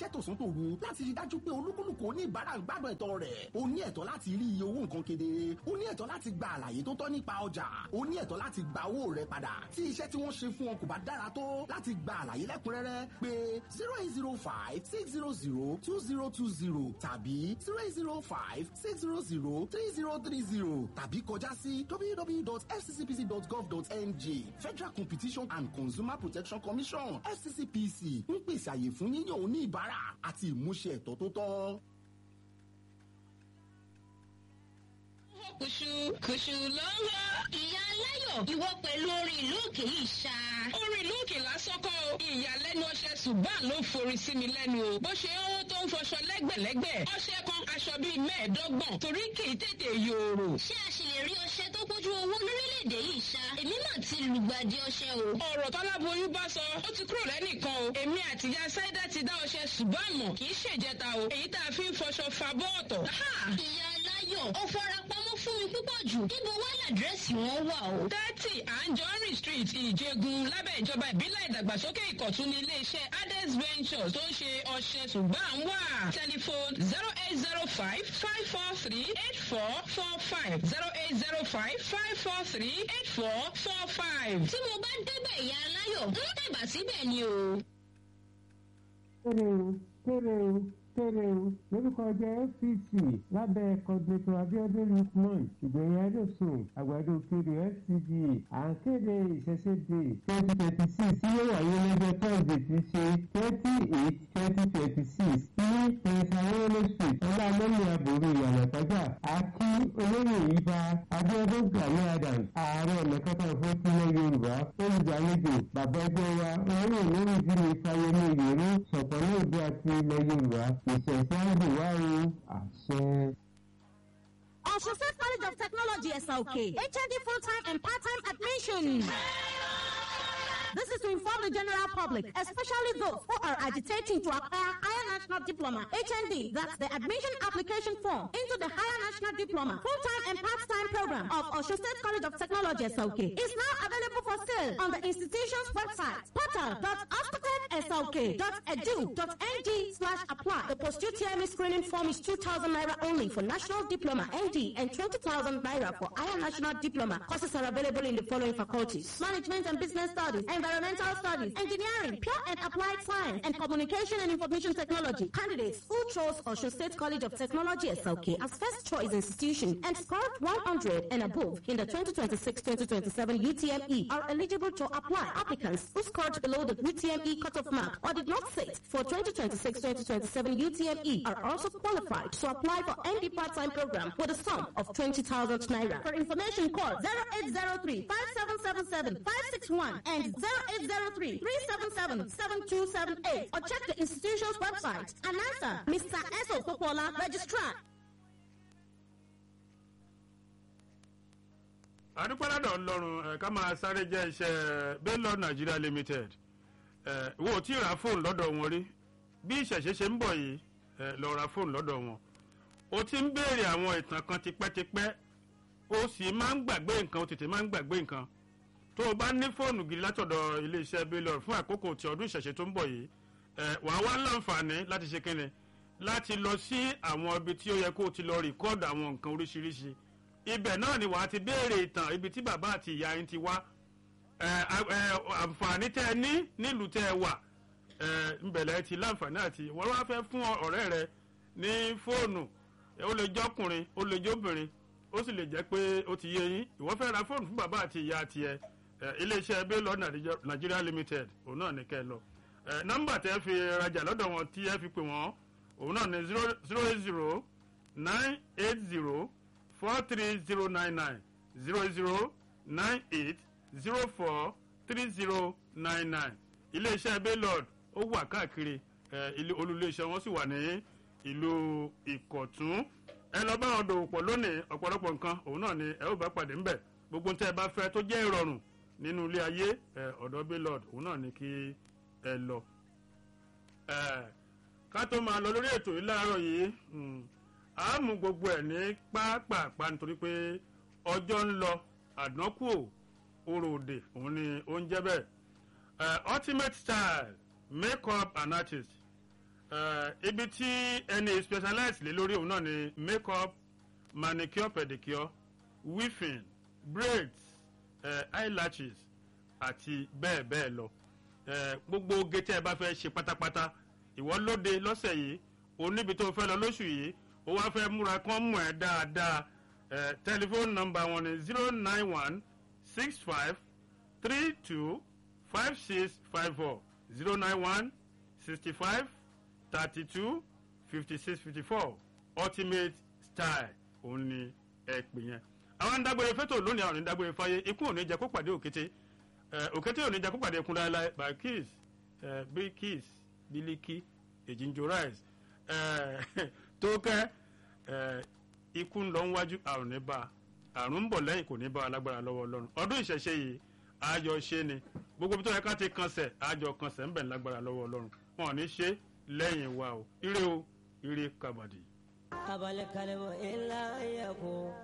ṣiṣẹ́ tòsán tòru láti rí dájú pé olúkúlùkù oníbàárà ń gbádùn ẹ̀tọ́ rẹ̀ o ní ẹ̀tọ́ láti rí iye owó nǹkan kedere o ní ẹ̀tọ́ láti gba àlàyé tó tọ́ nípa ọjà o ní ẹ̀tọ́ láti gba owó rẹ padà tí iṣẹ́ tí wọ́n ṣe fún ọ kò bá dára tó láti gba àlàyé lẹ́kùnrẹ́rẹ́ pé zero eight zero five six zero zero two zero two zero tàbí zero eight zero five six zero zero three zero three zero tàbí kọjá sí www.fccpc.gov.ng Federal Competition and Consumer Protection Commission FCCPC ń pèsè àyè fún yíyan oníbàárà àti ìmúṣẹ ẹ̀tọ́ tó tọ́. kùṣù kùṣù ló ń lọ. ìyá aláyọ̀ ìwọ pẹ̀lú orin ìlú òkè yìí ṣá. orin ìlú òkè lásán kọ́ o ìyàlẹ́nu ọṣẹ ṣùgbọ́n ló forí sí mi lẹ́nu o bó ṣe ń tó ń fọṣọ lẹ́gbẹ̀lẹ́gbẹ̀ ọṣẹ kan aṣọ bíi mẹ́ẹ̀ẹ́dọ́gbọ̀n torí kì í tètè yòòrò. ṣé a ṣì lè rí ọṣẹ tó kójú owó lórílẹ̀‐èdè yìí ṣá. èmi náà ti lùgbàdì ọṣẹ o. ọ̀rọ̀ tọ́láboyún bá sọ ó ti kúrò lẹ́nìkan o èmi àtìyá sáídà ti dá ọṣẹ ṣùgbọ́n àmọ́ kì í ṣèjẹta o èyí tá a fi ń fọṣọ fa bọ́ọ̀tọ̀. ìyá aláyọ̀ ó fara pamọ́ fún mi púpọ̀ jù níbo wá làdírẹ́sì wọn wà o. thirty anjorin street ìjẹgun lábẹ́ ìjọba ìbílẹ̀ ìdàgbàsókè ìkọ̀tún ní iléeṣẹ́ ades ventures tó ń ṣe ọṣẹ ṣùgbọ́n à ń wà. telephone zero eight zero five five four three eight four four five zero eight zero five five four three eight four four five. tí mo bá débẹ̀ ìyá aláyọ̀ ń tẹ̀bà síbẹ̀ ni o. kéré o kéré o kéré o lórúkọ jẹ́ fct lábẹ́ kọ́dúnẹ́tò abiodun lukman ìgbẹ̀yìn adósùn àgbàdo kiri fcg à ń kéde ìṣẹ̀ṣẹ̀dé twenty twenty six tí yóò wáyé lọ́jọ́ thursday ti ṣe twenty eight twenty twenty six ní prince awolo street ọlámọ́lẹ̀ àbúrò ìyànà pàjá àti olóyè ìbá abiodun gani adams ààrẹ ọ̀nà kakanfò tilẹ̀ yorùbá olùgbàlejò bàbá ẹgbẹ́ wa olóyè lórí ìdílé fáyemí ìyẹrù sọ̀pọ̀ ní òde àti ilẹ̀ yorùbá ìṣẹ̀ṣẹ̀ àgbèwá o àṣẹ. Osun State College of Technology SLK, HND full-time and part-time admission. This is to inform the general public, especially those who are agitating to acquire higher national diploma, HND, that's the admission application form into the higher national diploma, full-time and part-time program of Osun State College of Technology SLK. is now available for sale on the institution's website, portal.ospitedslk.edu.ng slash apply. The post-UTME screening form is 2,000 naira only for national diploma, ND, and 20,000 naira for higher national diploma. Courses are available in the following faculties. Management and Business Studies, Environmental Studies, Engineering, Pure and Applied Science, and Communication and Information Technology. Candidates who chose Osun State College of Technology SLK as first choice institution and scored 100 and above in the 2026-2027 UTME are eligible to apply. Applicants who scored below the UTME cutoff mark or did not sit for 2026-2027 UTME are also qualified to apply for any part-time program with a sum of 20,000 naira. For information, call 0803 5777 561 and 0803 377 7278 or check the institution's website. Announcer, Mr. Esso Popola, Registrar. adúpẹ́ládọ̀ ńlọrun ẹ̀ ká máa sáré jẹ́ iṣẹ́ baylor nigeria limited ẹ̀ wo tí ra fóònù lọ́dọ̀ wọn rí bí ìṣẹ̀ṣẹ̀ ṣe ń bọ̀ yìí ẹ̀ lọ ra fóònù lọ́dọ̀ wọn o ti ń béèrè àwọn ìtàn kan tipẹ́tipẹ́ o sì máa ń gbàgbé nǹkan o tètè máa ń gbàgbé nǹkan tó o bá ní fóònù gidi látọ̀dọ̀ iléeṣẹ́ baylor fún àkókò tí ọdún ìṣẹ̀ṣẹ̀ tó ń bọ̀ yìí ẹ̀ wàá wá láǹfààní láti ṣe kíni láti lọ sí àwọn ibi tí ó yẹ kó o ti lọ rìkọ́ọ̀dù àwọn nǹkan oríṣiríṣi ibẹ̀ náà ni wàá ti béèrè ìtàn ibi tí bàbá àti ìyá yín ti wá àǹfààní tẹ́ ẹ ní nílùú tẹ́ ẹ wà ńbẹ̀lẹ̀ ti láǹfààní àti wọ́n wá fẹ́ fún ọ̀rẹ́ rẹ ní fóònù ó lè jọ́kùnrin ó lè jóbìnrin ó sì lè jẹ́ pé ó ti yé yín ìwọ́n fẹ́ ra fóònù fún bàbá àti ìyá tiẹ̀ iléeṣẹ́ baylor nigeria limited òun náà ní kẹ́ ẹ lọ nọ́mbà tẹ́ fi rajà lọ́dọ̀ wọn tí ẹ fi pè wọ́n òun náà ní zero zero eight zero nine eight zero four three zero nine nine zero zero nine eight zero four three zero nine nine iléeṣẹ́ baylord ó wà káàkiri olùléeṣẹ́ wọn sì wà ní ìlú ìkọ̀tún ẹ lọ bá wọn dòwò pọ̀ lónìí ọ̀pọ̀lọpọ̀ nǹkan òun náà ni ẹ ó bá pàdé ńbẹ̀ gbogbo tẹ́ ẹ bá fẹ́ tó jẹ́ ìrọ̀rùn nínú ilé ayé ọ̀dọ̀ baylord òun náà ni kí ẹ lọ. ká tó máa lọ lórí ètò yìí láàárọ̀ yìí a mú gbogbo ẹ̀ ní pápápá nítorí pé ọjọ́ ń lọ àdánkù orò òde òun ni ó ń jẹ́ bẹ́ẹ̀ ultimate style make up and artist Eh, ibi tí ẹni specialize lé lórí òun náà ni make up manicure pedicure weaving braids eh, eyelashes àti bẹ́ẹ̀ bẹ́ẹ̀ lọ Eh, gbogbo oge tí ẹ bá fẹ́ ṣe pátápátá ìwọ lóde lọ́sẹ̀ yìí oníbi tó fẹ́ lọ lóṣù yìí ó wá fẹ́ múra kán mọ̀ ẹ́ dáadáa Eh, tẹlifóònù nọmba wọn ni zero nine one six five three two five six five four zero nine one sixty five thirty two fifty six fifty four ultimate style òun ni ẹ pè yẹn. àwọn ń dágbére fẹ́tò lónìí àwọn ò ní dágbére fáyé ikú ò ní jẹ́ kó pàdé òkété Eh, òkété ò ní jẹ́ kó pàdé ẹkún láéláé by kiss eh, big kiss biliki ejinjo rice eh, tó kẹ́ eh, ikú ń lọ níwájú àrùn ní bá a àrùn ń bọ̀ lẹ́yìn kò ní bá a lágbára lọ́wọ́ ọlọ́run ọdún ìṣẹ̀ṣe yìí àjọ ṣe ni gbogbo bí tó yẹ ká ti kansẹ̀ àjọ kansẹ̀ ń bẹ̀ lágbára lọ́wọ́ ọlọ́run wọn ò ní ṣe lẹ́yìn wa o ire o ire kabadi. abal kalmu illa yakun